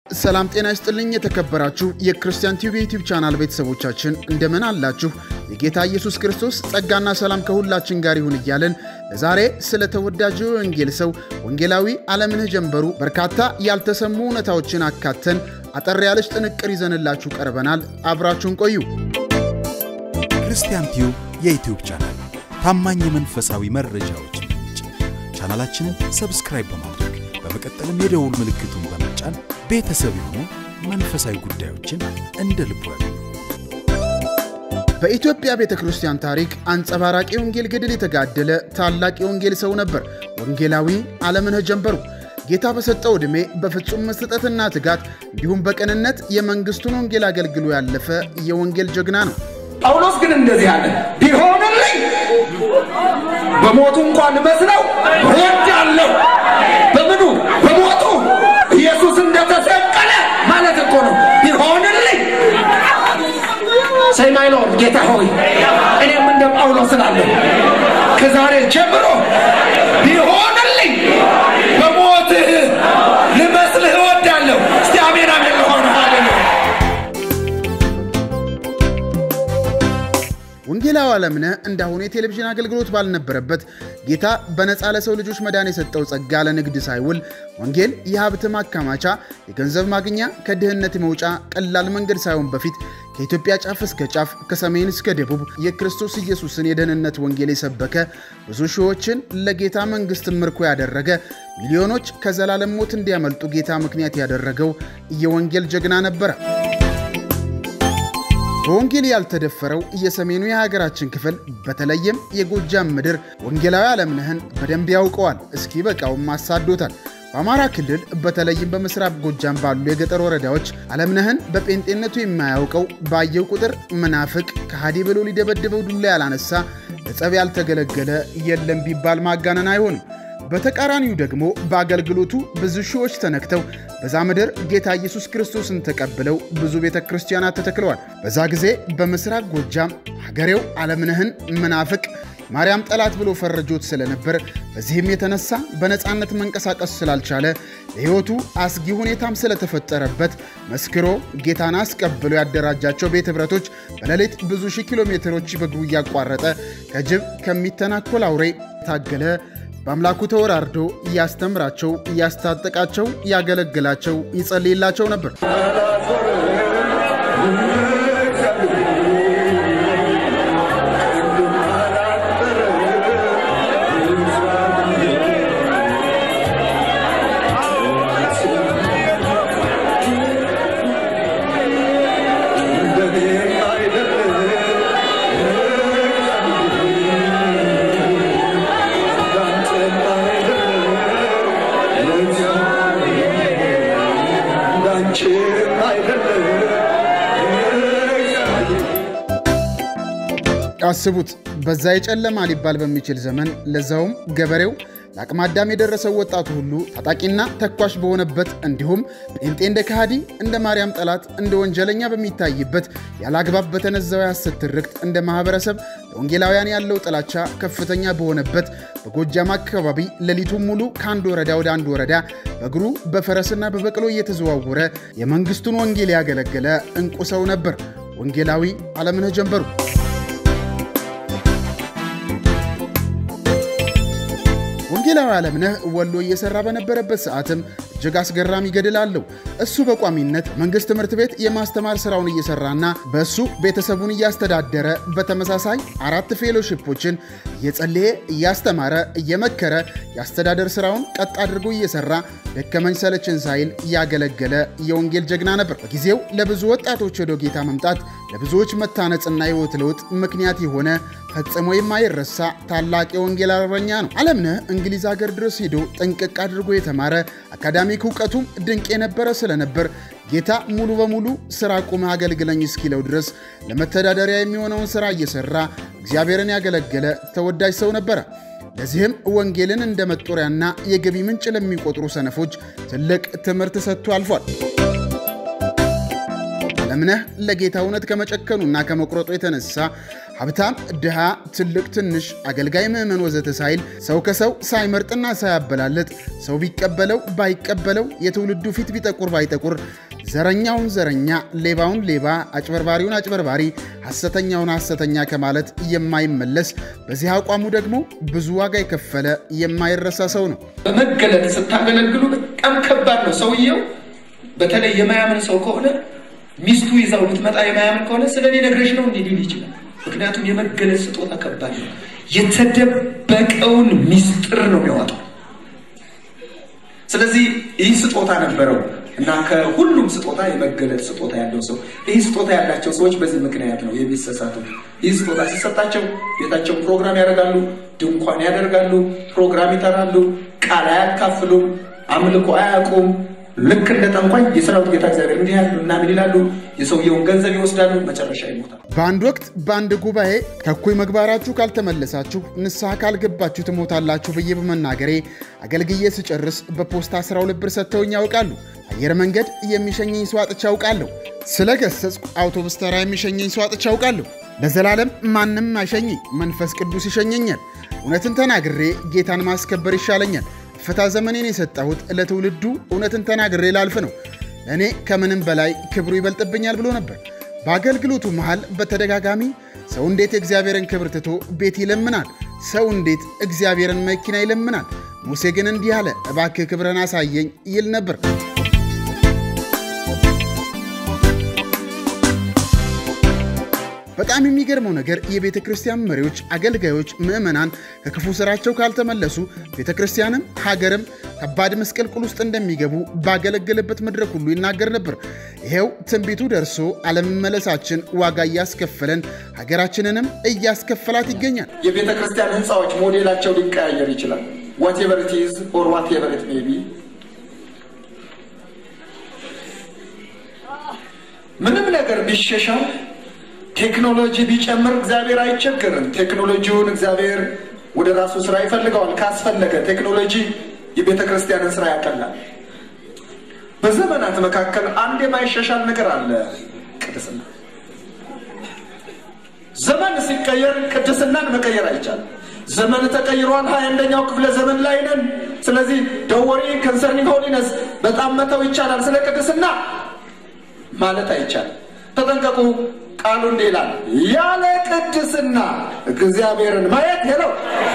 ሰላም ጤና ይስጥልኝ። የተከበራችሁ የክርስቲያን ቲዩብ የዩቲዩብ ቻናል ቤተሰቦቻችን እንደምን አላችሁ? የጌታ ኢየሱስ ክርስቶስ ጸጋና ሰላም ከሁላችን ጋር ይሁን እያለን ለዛሬ ስለ ተወዳጁ የወንጌል ሰው ወንጌላዊ አለምነህ ጀንበሩ በርካታ ያልተሰሙ እውነታዎችን አካተን አጠር ያለች ጥንቅር ይዘንላችሁ ቀርበናል። አብራችሁን ቆዩ። ክርስቲያን ቲዩብ የዩቲዩብ ቻናል ታማኝ የመንፈሳዊ መረጃዎች ምንጭ። ቻናላችንን ሰብስክራይብ በማድረግ በመቀጠልም የደውል ምልክቱን በመጫን ቤተሰብ የሆኑ መንፈሳዊ ጉዳዮችን እንደ ልቡ ያገኙ። በኢትዮጵያ ቤተ ክርስቲያን ታሪክ አንጸባራቂ የወንጌል ገድል የተጋደለ ታላቅ የወንጌል ሰው ነበር ወንጌላዊ አለምነህ ጀንበሩ። ጌታ በሰጠው ዕድሜ በፍጹም መስጠትና ትጋት እንዲሁም በቅንነት የመንግሥቱን ወንጌል አገልግሎ ያለፈ የወንጌል ጀግና ነው። ጳውሎስ ግን እንደዚህ አለ፣ ቢሆንልኝ በሞቱ እንኳን መስለው እወዳለሁ። በምኑ በሞቱ ኢየሱስ እንደተሰቀለ ማለት እኮ ነው። ቢሆንልኝ ሰይማይ ሎርድ ጌታ ሆይ እኔም እንደ ጳውሎስ እላለሁ ከዛሬ ጀምሮ ቢሆንልኝ በሞትህ ልመስልህ እወዳለሁ። እስቲ አሜን አሜን ለሆነ ሃሌሉያ ወንጌላዊ አለምነህ እንዳሁኑ የቴሌቪዥን አገልግሎት ባልነበረበት ጌታ በነፃ ለሰው ልጆች መዳን የሰጠው ጸጋ ለንግድ ሳይውል ወንጌል የሀብት ማከማቻ፣ የገንዘብ ማግኛ፣ ከድህነት መውጫ ቀላል መንገድ ሳይሆን በፊት ከኢትዮጵያ ጫፍ እስከ ጫፍ ከሰሜን እስከ ደቡብ የክርስቶስ ኢየሱስን የደህንነት ወንጌል የሰበከ ብዙ ሺዎችን ለጌታ መንግሥት ምርኮ ያደረገ ሚሊዮኖች ከዘላለም ሞት እንዲያመልጡ ጌታ ምክንያት ያደረገው የወንጌል ጀግና ነበረ። በወንጌል ያልተደፈረው የሰሜኑ የሀገራችን ክፍል በተለይም የጎጃም ምድር ወንጌላዊ አለምነህን በደንብ ያውቀዋል። እስኪ በቃውም አሳዶታል። በአማራ ክልል በተለይም በምስራቅ ጎጃም ባሉ የገጠር ወረዳዎች አለምነህን በጴንጤነቱ የማያውቀው ባየው ቁጥር መናፍቅ ከሃዲ ብሎ ሊደበድበው ዱላ ያላነሳ ለጸብ ያልተገለገለ የለም ቢባል ማጋነን አይሆንም። በተቃራኒው ደግሞ በአገልግሎቱ ብዙ ሺዎች ተነክተው በዛ ምድር ጌታ ኢየሱስ ክርስቶስን ተቀብለው ብዙ ቤተ ክርስቲያናት ተተክለዋል። በዛ ጊዜ በምስራቅ ጎጃም ሀገሬው አለምነህን መናፍቅ ማርያም ጠላት ብሎ ፈረጆት ስለነበር በዚህም የተነሳ በነፃነት መንቀሳቀስ ስላልቻለ ለሕይወቱ አስጊ ሁኔታም ስለተፈጠረበት መስክሮ ጌታን አስቀብሎ ያደራጃቸው ቤት ኅብረቶች በሌሊት ብዙ ሺህ ኪሎ ሜትሮች በእግሩ እያቋረጠ ከጅብ ከሚተናኮል አውሬ ታገለ። በአምላኩ ተወራርዶ እያስተምራቸው፣ እያስታጠቃቸው፣ ያገለግላቸው፣ ይጸልይላቸው ነበር። አስቡት በዛ የጨለማ ሊባል በሚችል ዘመን ለዛውም ገበሬው ለአቅመ አዳም የደረሰው ወጣቱ ሁሉ ታጣቂና ተኳሽ በሆነበት እንዲሁም ጴንጤ እንደ ከሃዲ እንደ ማርያም ጠላት እንደ ወንጀለኛ በሚታይበት ያለአግባብ በተነዛው የሐሰት ትርክት እንደ ማኅበረሰብ ለወንጌላውያን ያለው ጥላቻ ከፍተኛ በሆነበት በጎጃም አካባቢ ሌሊቱን ሙሉ ከአንድ ወረዳ ወደ አንድ ወረዳ በእግሩ በፈረስና በበቅሎ እየተዘዋወረ የመንግሥቱን ወንጌል ያገለገለ እንቁ ሰው ነበር ወንጌላዊ አለምነህ ጀንበሩ። ወንጌላዊ አለምነህ ወሎ እየሰራ በነበረበት ሰዓትም እጅግ አስገራሚ ገድል አለው። እሱ በቋሚነት መንግሥት ትምህርት ቤት የማስተማር ሥራውን እየሰራና በእሱ ቤተሰቡን እያስተዳደረ በተመሳሳይ አራት ፌሎሺፖችን እየጸለየ እያስተማረ እየመከረ የአስተዳደር ሥራውን ቀጥ አድርጎ እየሰራ ደከመኝ ሰለችን ሳይል ያገለገለ የወንጌል ጀግና ነበር። በጊዜው ለብዙ ወጣቶች ወደ ጌታ መምጣት ለብዙዎች መታነጽና ሕይወት ለውጥ ምክንያት የሆነ ፈጽሞ የማይረሳ ታላቅ የወንጌል አርበኛ ነው። አለምነህ እንግሊዝ ሀገር ድረስ ሄዶ ጥንቅቅ አድርጎ የተማረ አካዳሚክ እውቀቱም ድንቅ የነበረ ስለነበር ጌታ ሙሉ በሙሉ ስራ ቁመህ አገልግለኝ እስኪለው ድረስ ለመተዳደሪያ የሚሆነውን ሥራ እየሠራ እግዚአብሔርን ያገለገለ ተወዳጅ ሰው ነበረ። ለዚህም ወንጌልን እንደ መጦሪያና የገቢ ምንጭ ለሚቆጥሩ ሰነፎች ትልቅ ትምህርት ሰጥቶ አልፏል። አለምነህ ለጌታ እውነት ከመጨከኑና ከመቁረጡ የተነሳ ሀብታም፣ ድሃ፣ ትልቅ፣ ትንሽ፣ አገልጋይ፣ ምዕመን ወዘተ ሳይል ሰው ከሰው ሳይመርጥና ሳያበላልጥ ሰው ቢቀበለው ባይቀበለው የትውልዱ ፊት ቢጠቁር ባይጠቁር ዘረኛውን ዘረኛ፣ ሌባውን ሌባ፣ አጭበርባሪውን አጭበርባሪ፣ ሐሰተኛውን ሐሰተኛ ከማለት የማይመለስ በዚህ አቋሙ ደግሞ ብዙ ዋጋ የከፈለ የማይረሳ ሰው ነው። በመገለጥ ስታገለግሉ በጣም ከባድ ነው። ሰውየው በተለይ የማያምን ሰው ከሆነ ሚስቱ ይዛው ብትመጣ የማያምን ከሆነ ስለ እኔ ነግረሽ ነው እንዲህ ሊል ይችላል። ምክንያቱም የመገለጥ ስጦታ ከባድ ነው። የተደበቀውን ሚስጥር ነው የሚያወጣው። ስለዚህ ይህ ስጦታ ነበረው እና ከሁሉም ስጦታ የመገለጥ ስጦታ ያለው ሰው ይህ ስጦታ ያላቸው ሰዎች በዚህ ምክንያት ነው የሚሰሳቱ። ይህ ስጦታ ሲሰጣቸው ቤታቸውን ፕሮግራም ያደርጋሉ፣ ድንኳን ያደርጋሉ፣ ፕሮግራም ይጠራሉ፣ ቃል አያካፍሉም፣ አምልኮ አያውቁም። ልክ እንደ ጠንቋይ የሰራዊት ጌታ እግዚአብሔር እንዲህ ያሉ እና ምን ይላሉ? የሰውየውን ገንዘብ ይወስዳሉ፣ መጨረሻ ይሞታል። በአንድ ወቅት በአንድ ጉባኤ ከእኩይ ምግባራችሁ ካልተመለሳችሁ ንስሐ ካልገባችሁ ትሞታላችሁ ብዬ በመናገሬ አገልግዬ ስጨርስ በፖስታ 12 ብር ሰጥተውኝ ያውቃሉ። አየር መንገድ የሚሸኘኝ ሰው አጥቼ አውቃለሁ። ስለ ገሰጽኩ አውቶቡስ ተራ የሚሸኘኝ ሰው አጥቼ አውቃለሁ። ለዘላለም ማንም አይሸኘኝ፣ መንፈስ ቅዱስ ይሸኘኛል። እውነትን ተናግሬ ጌታን ማስከበር ይሻለኛል። ፍታ ዘመኔን የሰጠሁት ለትውልዱ እውነትን ተናግሬ ላልፍ ነው። ለእኔ ከምንም በላይ ክብሩ ይበልጥብኛል ብሎ ነበር። በአገልግሎቱ መሃል በተደጋጋሚ ሰው እንዴት የእግዚአብሔርን ክብር ትቶ ቤት ይለምናል? ሰው እንዴት እግዚአብሔርን መኪና ይለምናል? ሙሴ ግን እንዲህ አለ፣ እባክህ ክብርን አሳየኝ ይል ነበር። በጣም የሚገርመው ነገር የቤተ ክርስቲያን መሪዎች፣ አገልጋዮች፣ ምዕመናን ከክፉ ስራቸው ካልተመለሱ ቤተ ክርስቲያንም ሀገርም ከባድ ምስቅልቅል ውስጥ እንደሚገቡ ባገለገለበት መድረክ ሁሉ ይናገር ነበር። ይሄው ትንቢቱ ደርሶ አለመመለሳችን ዋጋ እያስከፈለን ሀገራችንንም እያስከፈላት ይገኛል። የቤተ ክርስቲያን ህንፃዎች ሞዴላቸው ሊቀያየር ይችላል። ዋቴቨር ኢት ኢዝ ኦር ዋቴቨር ኢት ሜይ ቢ ምንም ነገር ቢሸሻል ቴክኖሎጂ ቢጨምር እግዚአብሔር አይቸገርም። ቴክኖሎጂውን እግዚአብሔር ወደ ራሱ ስራ ይፈልገዋል። ካስፈለገ ቴክኖሎጂ የቤተ ክርስቲያንን ስራ ያቀላል። በዘመናት መካከል አንድ የማይሻሻል ነገር አለ፣ ቅድስና። ዘመን ሲቀየር ቅድስናን መቀየር አይቻልም። ዘመን ተቀይሯል። ሀያ አንደኛው ክፍለ ዘመን ላይ ነን። ስለዚህ ደወሪ ከንሰርኒንግ ሆሊነስ በጣም መተው ይቻላል። ስለ ቅድስና ማለት አይቻልም። ተጠንቀቁ። ቃሉ እንዲህ ይላል፣ ያለ ቅድስና እግዚአብሔርን ማየት የለው።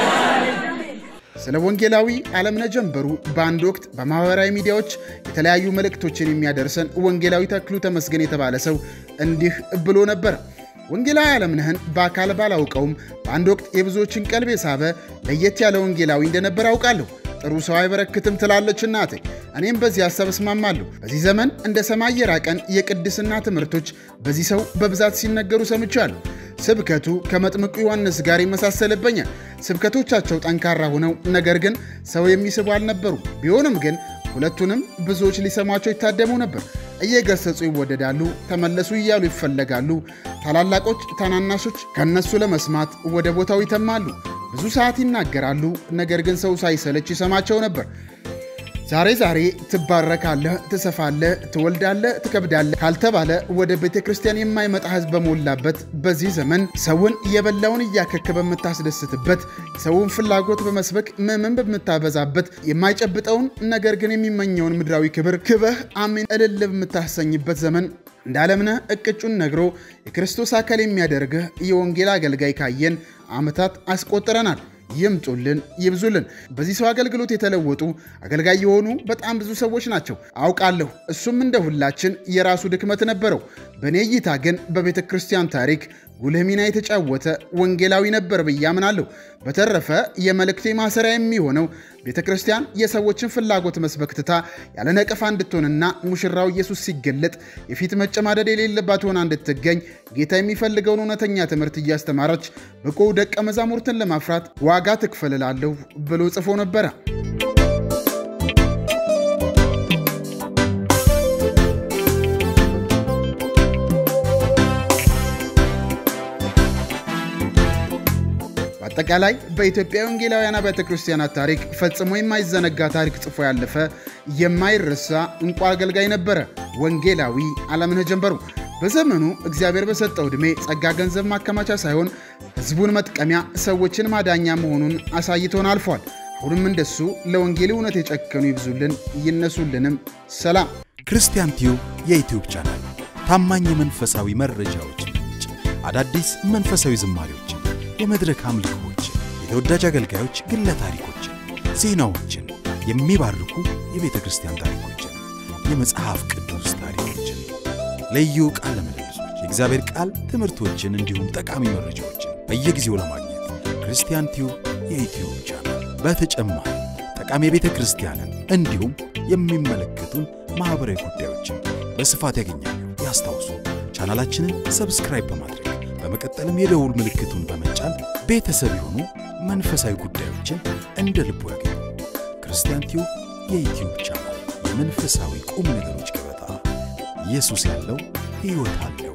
ስለ ወንጌላዊ አለምነህ ጀንበሩ በአንድ ወቅት በማኅበራዊ ሚዲያዎች የተለያዩ መልእክቶችን የሚያደርሰን ወንጌላዊ ተክሉ ተመስገን የተባለ ሰው እንዲህ ብሎ ነበር። ወንጌላዊ አለምነህን በአካል ባላውቀውም በአንድ ወቅት የብዙዎችን ቀልብ የሳበ ለየት ያለ ወንጌላዊ እንደነበር አውቃለሁ። ጥሩ ሰው አይበረክትም ትላለች እናቴ። እኔም በዚህ ሀሳብ እስማማለሁ። በዚህ ዘመን እንደ ሰማይ የራቀን የቅድስና ትምህርቶች በዚህ ሰው በብዛት ሲነገሩ ሰምቻለሁ። ስብከቱ ከመጥምቁ ዮሐንስ ጋር ይመሳሰልብኛል። ስብከቶቻቸው ጠንካራ ሆነው ነገር ግን ሰው የሚስቡ አልነበሩም። ቢሆንም ግን ሁለቱንም ብዙዎች ሊሰሟቸው ይታደሙ ነበር። እየገሰጹ ይወደዳሉ፣ ተመለሱ እያሉ ይፈለጋሉ። ታላላቆች፣ ታናናሾች ከነሱ ለመስማት ወደ ቦታው ይተማሉ። ብዙ ሰዓት ይናገራሉ፣ ነገር ግን ሰው ሳይሰለች ይሰማቸው ነበር። ዛሬ ዛሬ ትባረካለህ፣ ትሰፋለህ፣ ትወልዳለህ፣ ትከብዳለህ ካልተባለ ወደ ቤተ ክርስቲያን የማይመጣ ሕዝብ በሞላበት በዚህ ዘመን ሰውን የበላውን እያከክ በምታስደስትበት የሰውን ፍላጎት በመስበክ ምዕመን በምታበዛበት የማይጨብጠውን ነገር ግን የሚመኘውን ምድራዊ ክብር ክበህ አሜን እልል በምታሰኝበት ዘመን እንደ አለምነህ እቅጩን ነግሮ የክርስቶስ አካል የሚያደርግህ የወንጌል አገልጋይ ካየን ዓመታት አስቆጥረናል። ይምጡልን፣ ይብዙልን። በዚህ ሰው አገልግሎት የተለወጡ አገልጋይ የሆኑ በጣም ብዙ ሰዎች ናቸው አውቃለሁ። እሱም እንደ ሁላችን የራሱ ድክመት ነበረው። በእኔ እይታ ግን በቤተ ክርስቲያን ታሪክ ጉልህ ሚና የተጫወተ ወንጌላዊ ነበር ብዬ አምናለሁ። በተረፈ የመልእክቴ ማሰሪያ የሚሆነው ቤተ ክርስቲያን የሰዎችን ፍላጎት መስበክ ትታ ያለ ነቀፋ እንድትሆንና ሙሽራው ኢየሱስ ሲገለጥ የፊት መጨማደድ የሌለባት ሆና እንድትገኝ ጌታ የሚፈልገውን እውነተኛ ትምህርት እያስተማረች ብቁ ደቀ መዛሙርትን ለማፍራት ዋጋ ትክፈልላለሁ ብሎ ጽፎ ነበረ። በአጠቃላይ በኢትዮጵያ ወንጌላውያን አብያተ ክርስቲያናት ታሪክ ፈጽሞ የማይዘነጋ ታሪክ ጽፎ ያለፈ የማይረሳ እንቁ አገልጋይ ነበረ ወንጌላዊ አለምነህ ጀንበሩ። በዘመኑ እግዚአብሔር በሰጠው ዕድሜ ጸጋ ገንዘብ ማከማቻ ሳይሆን ሕዝቡን መጥቀሚያ፣ ሰዎችን ማዳኛ መሆኑን አሳይቶን አልፏል። አሁንም እንደሱ ለወንጌል እውነት የጨከኑ ይብዙልን ይነሱልንም። ሰላም። ክርስቲያን ቲዩብ የዩትዩብ ቻናል ታማኝ የመንፈሳዊ መረጃዎች ምንጭ፣ አዳዲስ መንፈሳዊ ዝማሬዎችን፣ የመድረክ አምልኮዎችን፣ የተወዳጅ አገልጋዮች ግለ ታሪኮችን፣ ዜናዎችን፣ የሚባርኩ የቤተ ክርስቲያን ታሪኮችን፣ የመጽሐፍ ቅዱስ ታሪኮችን፣ ልዩ ቃለ ምልልሶች፣ የእግዚአብሔር ቃል ትምህርቶችን እንዲሁም ጠቃሚ መረጃዎችን በየጊዜው ለማግኘት ክርስቲያን ቲዩብ የዩትዩብ ቻናል በተጨማሪ ጠቃሚ የቤተ ክርስቲያንን እንዲሁም የሚመለከቱን ማኅበራዊ ጉዳዮችን በስፋት ያገኛሉ። ያስታውሱ ቻናላችንን ሰብስክራይብ በማድረግ በመቀጠልም የደውል ምልክቱን በመጫን ቤተሰብ የሆኑ መንፈሳዊ ጉዳዮችን እንደ ልቡ ያገኙ። ክርስቲያን ቲዩብ የዩትዩብ ቻናል የመንፈሳዊ ቁም ነገሮች ገበታ። ኢየሱስ ያለው ሕይወት አለ።